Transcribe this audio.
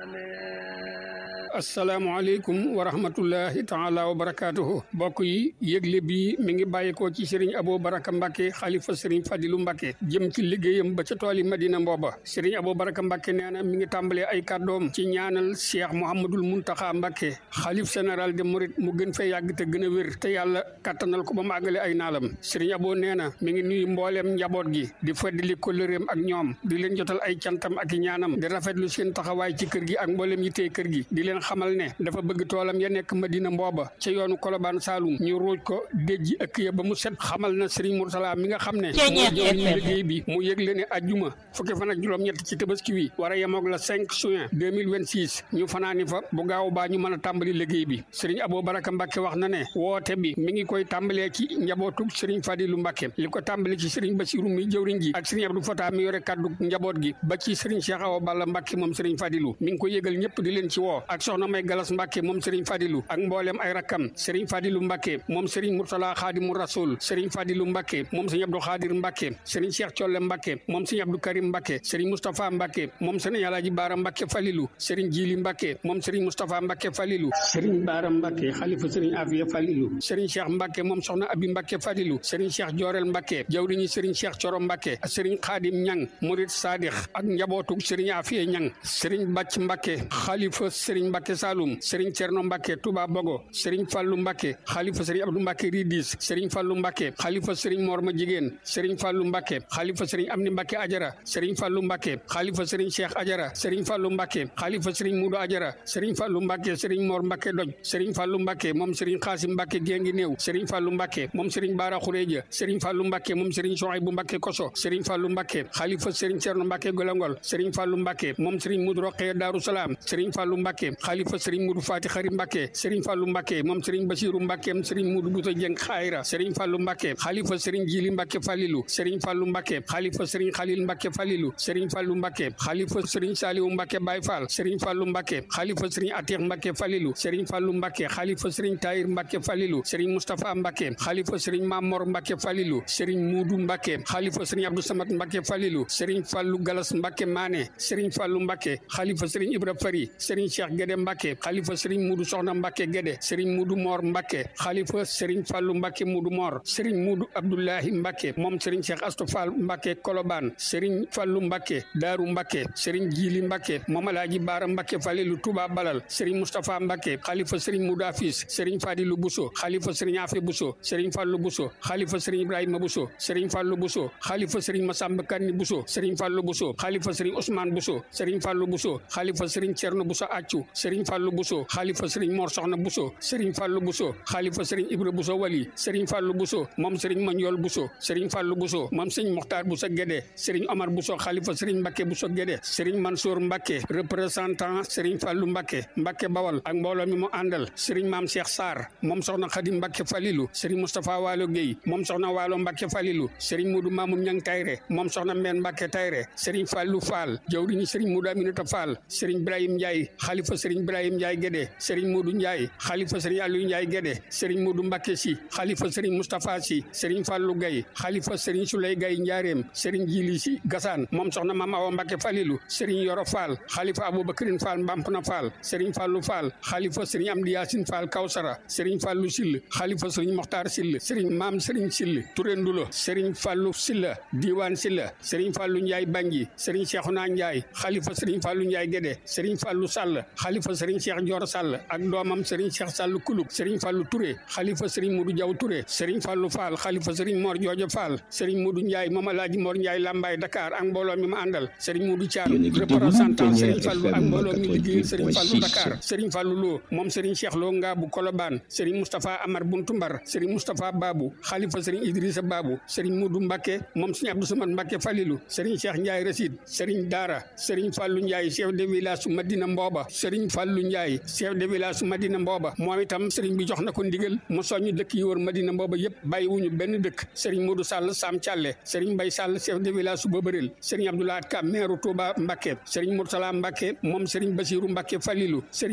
asalaamaaleykum wa rahmatullahi taala wa barakaatuhu mbokk yi yëgle bi mi ngi bàyyeekoo ci sëriñ Abo Baraka Mbacke xalifa sëriñ Fadilu Mbacke jëm ci liggéeyam ba ca tool yi Madina Mbooba sëriñ Abo Baraka Mbacke nee na mi ngi tàmbalee ay kàddoom ci ñaanal Cheikh Mouhamadul Muntaxa Mbacke xalif général de Mouride mu gën fee yàgg te gën a wér te yàlla kattanal ko ba mu àggale ay naalam sëriñ Abo nee na mi ngi nuyu mbooleem njaboot gi di feddali kóllëreem ak ñoom di leen jotal ay cantam ak i ñaanam di rafetlu seen taxawaay ci kër gi ak mbooleem yittee kër gi di leen xamal ne dafa bëgg toolam ya nekk Madina Mbooba ca yoonu Kolobaan Saalum ñu ruuj ko déjji ëkk ya ba mu set xamal na Serigne Moursala mi nga xam ne moo jëwriñu liggéey bi mu yëgle ne ajjuma fukki fan ak juróom-ñett ci tabaski wi war a yemoog la 5 juin 2026 ñu fanaani fa bu gaaw baa ñu mën a tàmbali liggéey bi Serigne Abo Baraka Mbacke wax na ne woote bi mi ngi koy tàmbalee ci njabootug Serigne Fadilu Mbacke li ko tàmbali ci Serigne Bassirou mi jëwriñ ji ak Serigne Abdou Fata mi yore kaddu njaboot gi ba ci Serigne Cheikh Awa Balla Mbacke moom Serigne Fadilu mi ngi ko yëgal ñëpp di leen ci woo ak soxna May Galas Mbacke moom Serigne Fadilu ak mboolem ay rakkam Serigne Fadilu Mbacke moom Serigne Murtala Xaadimu Rasul Serigne Fadilu Mbacke moom Serigne Abdou Xaadir Mbacke Serigne Cheikh Colle Mbacke moom Serigne Abdou Karim Mbacke Serigne Moustapha Mbacke moom Serigne Alaaji Baara Mbacke Falilu Serigne Jili Mbacke moom Serigne Moustapha Mbacke Falilu Serigne Baara Mbacke xalifa Serigne Afiya Falilu Serigne Cheikh Mbacke moom soxna Abi Mbacke Falilu Serigne Cheikh Jorel Mbacke jawriñi Serigne Cheikh Coro Mbacke Serigne Xaadim Ñang Murid Sadix ak njabootu Serigne Afiya Ñang Serigne Bàcc Mbacke xalifa Serigne Mbacke Saloum Serigne Cerno Mbacke Touba Bogo Serigne Fallou Mbacke xalifa Serigne Abdou Mbacke Ridis Serigne Fallou Mbacke xalifa Serigne Morma Jigéen Serigne Fallou Mbacke xalifa Serigne Amni Mbacke Ajara Serigne Fallou Mbacke xalifa Serigne Cheikh Ajara Serigne Fallou Mbacke xalifa Serigne Mudu Ajara Serigne Fallou Mbacke Serigne Mor Mbacke Doj Serigne Fallou Mbacke moom Serigne Xaasim Mbacke Gengi Néew Serigne Fallou Mbacke moom Serigne Bara Xureja Serigne Fallou Mbacke moom Serigne Souhaïbou Mbacke Koso Serigne Fallou Mbacke xalifa Serigne Cerno Mbacke Golongol Serigne Fallou Mbacke moom Serigne Mudu Roqee Daaru Salaam Serigne Fallou Mbacke xalifa Serigne Mudu Fati Xari Mbacke Serigne Fallou Mbacke moom Serigne Basiru Mbacke am Serigne Mudu Buta Jeng Xayra Serigne Fallou Mbacke xalifa Serigne Jili Mbacke Falilu Serigne Fallou Mbacke xalifa Serigne Khalil Mbacke Falilu Serigne Fallou Mbacke xalifa Serigne Saliou Mbacke Baye Fall Serigne Fallou Mbacke xalifa Serigne Atir Mbacke Falilu Serigne Fallou Mbacke xalifa Serigne Tahir Mbacke Falilu Serigne Moustapha Mbacke xalifa Serigne Mamor Mbacke Falilu Serigne Mudu Mbacke xalifa Serigne Abdou Samad Mbacke Falilu Serigne Fallou Galas Mbacke Mané Serigne Fallou Mbacke xalifa Serigne Ibra Fari Serigne Cheikh Guédé Mbacke xalifa Serigne Mudu Soxna Mbacke Guédé Serigne Mudu Mor Mbacke xalifa Serigne Fallou Mbacke Mudu Mor Serigne Mudu Abdoulahi Mbacke moom Serigne Cheikh Astou Fall Mbacke Kolobaan Serigne Fallou Mbacke Daaru Mbacke Serigne Jili Mbacke moom Alaaji Baara Mbacke Falilu Touba Balal Serigne Moustapha Mbacke xalifa Serigne Mudu Afis Serigne Fadilu Bousso xalifa Serigne Afe Bousso Serigne Fallou Bousso xalifa Serigne Ibrahima Bousso Serigne Fallou Bousso xalifa Serigne Massamba Kanni Bousso Serigne Fallou Bousso xalifa Serigne Ousmane Bousso Serigne Fallou Bousso xalifa Serigne Cerno Bousso Accu Serigne Fallou Bousso xalifa Serigne Mor Soxna Bousso Serigne Fallou Bousso xalifa Serigne Ibra Bousso Wali Serigne Fallou Bousso moom Serigne Magnol Bousso Serigne Fallou Bousso moom Serigne Mokhtar Bousso Guédé Serigne Omar Bousso xalifa Serigne Mbacke Bousso Guédé Serigne Mansour Mbacke représentant Serigne Fallou Mbacke Mbacke Bawal ak mbooloo mi mu àndal Serigne Mame Cheikh Sarr moom soxna Khadim Mbacke Falilou Serigne Moustapha Walo Gueye moom soxna Walo Mbacke Falilou Serigne Modou Mamoum Ñang Tayre moom soxna Mbène Mbacke Tayre Serigne Fallou Fall jawriñu Serigne Modou Aminata Fall Serigne Ibrahim Ndiaye xalifa Serigne Ibrahim Ndiaye Guédé Serigne Modou Ndiaye xalifa Serigne Aliou Ndiaye Guédé Serigne Modou Mbacke si xalifa Serigne Moustapha si Serigne Fallou Gaye xalifa Serigne Souley Gaye Njaareem Serigne Jili si Gassane moom soxna Mame Awa Mbacke Falilou Serigne Yoro Fall xalifa Aboubacrine Fall Mbampna Fall Serigne Fallou Fall xalifa Serigne Amdi Yacine Fall Kawsara Serigne Fallou Sill xalifa Serigne Mokhtar Sill Serigne Maam Serigne Sill Touré Ndulo Serigne Fallou Silla Diwane Silla Serigne Fallou Ndiaye Bangi Serigne Cheikhouna Ndiaye xalifa Serigne Fallou Ndiaye Guédé Serigne Fallou Sall xalifa Serigne Cheikh Dior Sall ak doomam Serigne Cheikh Sall Kulub Serigne Fallou Touré xalifa Serigne Modou Diaw Touré Serigne Fallou Fall xalifa Serigne Mor Joojo Fall Serigne Modou Ndiaye moom Alaaji Mor Ndiaye Lambaye Dakar ak mbooloo mi ma àndal Serigne Modou Thiam représentant Serigne Fallou ak mbooloo mi liggéeyal Serigne Fallou Dakar Serigne Fallou Lo moom Serigne Cheikh Lo Ngaabu Kolobaan Serigne Moustapha Amar Buntu Mbar Serigne Moustapha Babou xalifa Serigne Idrissa Babou Serigne Modou Mbacke moom Serigne Abdou Samad Mbacke Falilou Serigne Cheikh Ndiaye Rasid Serigne Dara Serigne Fallou Ndiaye chef de village su Madina Mbooba Serigne Fallou Ndiaye chef de village su Madina Mbooba moom itam Serigne bi jox na ko ndigal mu soññ dëkk yi wër Madina Mbooba yëpp bàyyiwuñu benn dëkk Serigne Modou Sall Sam Thialé Serigne Mbaye Sall chef de village su Bobaril Serigne Abdoulaye Ka maire Touba Mbacke Serigne Moursala Mbacke moom Serigne Basirou Mbacke Falilou Serigne